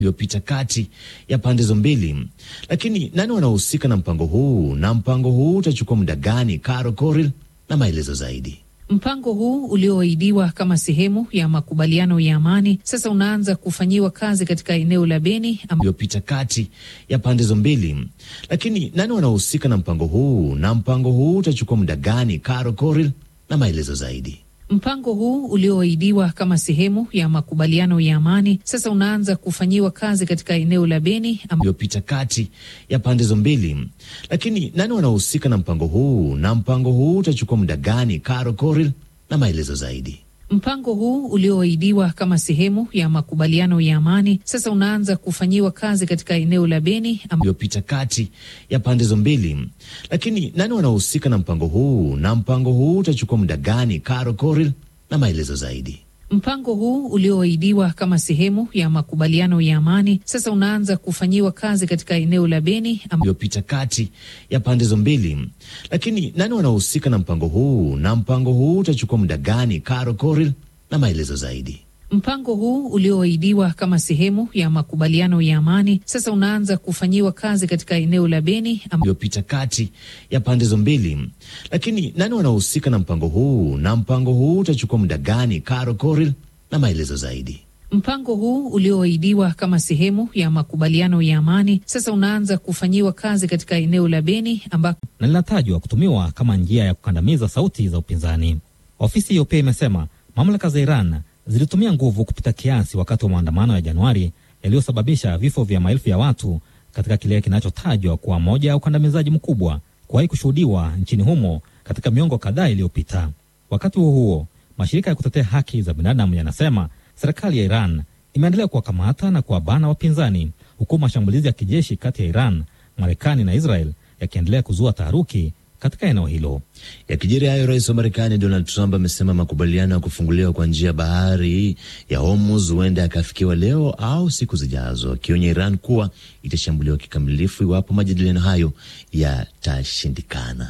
iliyopita kati ya pande hizo mbili. Lakini nani wanaohusika na mpango huu na mpango huu utachukua muda gani? Caro Coril na maelezo zaidi. Mpango huu ulioahidiwa kama sehemu ya makubaliano ya amani sasa unaanza kufanyiwa kazi katika eneo la Beni iliyopita kati ya pande hizo mbili. Lakini nani wanaohusika na mpango huu na mpango huu utachukua muda gani? Caro Coril na maelezo zaidi. Mpango huu ulioahidiwa kama sehemu ya makubaliano ya amani sasa unaanza kufanyiwa kazi katika eneo la Beni iliyopita kati ya pande hizo mbili. Lakini nani wanaohusika na mpango huu na mpango huu utachukua muda gani? Caro Coril na maelezo zaidi. Mpango huu ulioahidiwa kama sehemu ya makubaliano ya amani sasa unaanza kufanyiwa kazi katika eneo la Beni iliyopita kati ya pande hizo mbili. Lakini nani wanaohusika na mpango huu na mpango huu utachukua muda gani? Caro Coril na maelezo zaidi. Mpango huu ulioahidiwa kama sehemu ya makubaliano ya amani sasa unaanza kufanyiwa kazi katika eneo la Beni iliyopita kati ya pande hizo mbili. Lakini nani wanaohusika na mpango huu na mpango huu utachukua muda gani? Caro Coril na maelezo zaidi. Mpango huu ulioahidiwa kama sehemu ya makubaliano ya amani sasa unaanza kufanyiwa kazi katika eneo la Beni iliyopita kati ya pande hizo mbili. Lakini nani wanaohusika na mpango huu na mpango huu utachukua muda gani? Caro Coril na maelezo zaidi. Mpango huu ulioahidiwa kama sehemu ya makubaliano ya amani sasa unaanza kufanyiwa kazi katika eneo la Beni ambako na linatajwa kutumiwa kama njia ya kukandamiza sauti za upinzani. Ofisi hiyo pia imesema mamlaka za Iran zilitumia nguvu kupita kiasi wakati wa maandamano ya Januari yaliyosababisha vifo vya maelfu ya watu katika kile kinachotajwa kuwa moja ya ukandamizaji mkubwa kuwahi kushuhudiwa nchini humo katika miongo kadhaa iliyopita. Wakati huo huo, mashirika ya kutetea haki za binadamu yanasema serikali ya Iran imeendelea kuwakamata na kuwabana wapinzani, huku mashambulizi ya kijeshi kati ya Iran, Marekani na Israel yakiendelea kuzua taharuki katika eneo hilo. Yakijiri hayo, rais wa Marekani Donald Trump amesema makubaliano ya kufunguliwa kwa njia ya bahari ya Hormuz huenda yakafikiwa leo au siku zijazo, akionya Iran kuwa itashambuliwa kikamilifu iwapo majadiliano hayo yatashindikana.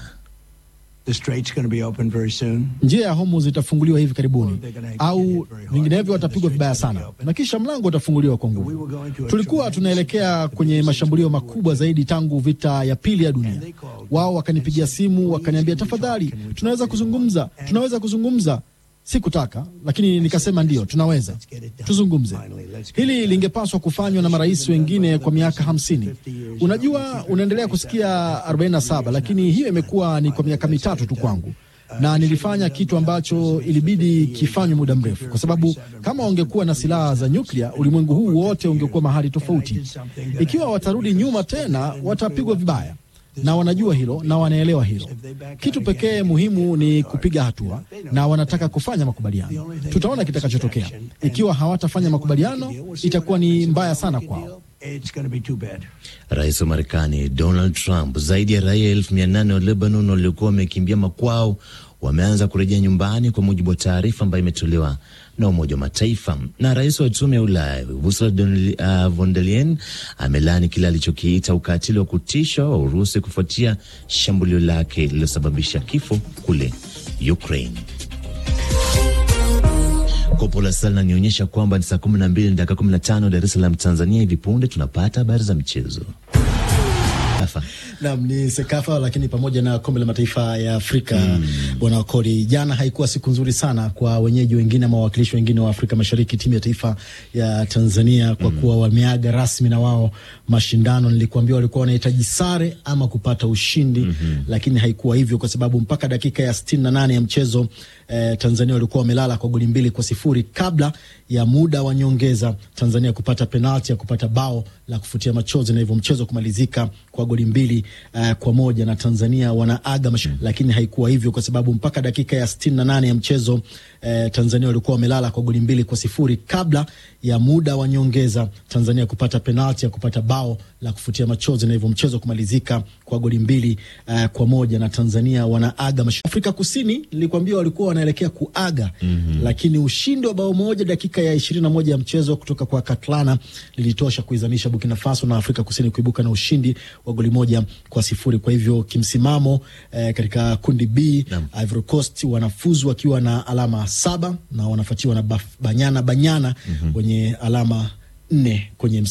Njia ya Hormuz itafunguliwa hivi karibuni, au vinginevyo watapigwa vibaya sana, na kisha mlango utafunguliwa kwa nguvu. Tulikuwa tunaelekea kwenye mashambulio makubwa zaidi tangu vita ya pili ya dunia. Wao wakanipigia simu wakaniambia, tafadhali, tunaweza kuzungumza, tunaweza kuzungumza. Sikutaka, lakini nikasema ndiyo, tunaweza tuzungumze. Hili lingepaswa kufanywa na marais wengine kwa miaka hamsini. Unajua, unaendelea kusikia 47 lakini hiyo imekuwa ni kwa miaka mitatu tu kwangu, na nilifanya kitu ambacho ilibidi kifanywe muda mrefu, kwa sababu kama wangekuwa na silaha za nyuklia, ulimwengu huu wote ungekuwa mahali tofauti. Ikiwa watarudi nyuma tena, watapigwa vibaya na wanajua hilo na wanaelewa hilo. Kitu pekee muhimu ni kupiga hatua, na wanataka kufanya makubaliano. Tutaona kitakachotokea. Ikiwa hawatafanya makubaliano, itakuwa ni mbaya sana kwao. Rais wa Marekani Donald Trump, zaidi ya raia elfu mia nane wa Lebanon waliokuwa wamekimbia makwao wameanza kurejea nyumbani kwa mujibu wa taarifa ambayo imetolewa na Umoja wa Mataifa. Na rais wa tume ya Ulaya Ursula von der Leyen amelaani kile alichokiita ukatili wa kutisha wa Urusi kufuatia shambulio lake lililosababisha kifo kule Ukraine. Kopo la saa linanionyesha kwamba ni saa kumi na mbili na dakika kumi na tano Dar es Salaam, Tanzania. Hivi punde tunapata habari za michezo. Naam, ni Sekafa lakini pamoja na kombe la mataifa ya Afrika bwana mm. Wakoli, jana haikuwa siku nzuri sana kwa wenyeji wengine ama wawakilishi wengine wa Afrika Mashariki, timu ya taifa ya Tanzania kwa mm. kuwa wameaga rasmi na wao mashindano. Nilikuambia walikuwa wanahitaji sare ama kupata ushindi mm -hmm. lakini haikuwa hivyo kwa sababu mpaka dakika ya sitini na nane ya mchezo eh, Tanzania walikuwa wamelala kwa goli mbili kwa sifuri kabla ya muda wa nyongeza Tanzania kupata penalti ya kupata bao la kufutia machozi na hivyo mchezo kumalizika kwa goli mbili uh, kwa moja na Tanzania wanaaga mash... lakini haikuwa hivyo kwa sababu mpaka dakika ya sitini na nane ya mchezo eh, Tanzania walikuwa wamelala kwa goli mbili kwa sifuri kabla ya muda wa nyongeza Tanzania kupata penalti ya kupata bao la kufutia machozi na hivyo mchezo kumalizika kwa goli mbili uh, kwa moja na Tanzania wanaaga mash... Afrika Kusini nilikwambia walikuwa wanaelekea kuaga mm -hmm. lakini ushindi wa bao moja dakika ya ishirini na moja ya mchezo kutoka kwa Katlana lilitosha kuizamisha Burkina Faso na Afrika Kusini kuibuka na ushindi wa goli moja kwa sifuri. Kwa hivyo kimsimamo eh, katika kundi B Ivory Coast wanafuzu wakiwa na alama saba na wanafuatiwa na Banyana Banyana wenye mm -hmm. alama nne kwenye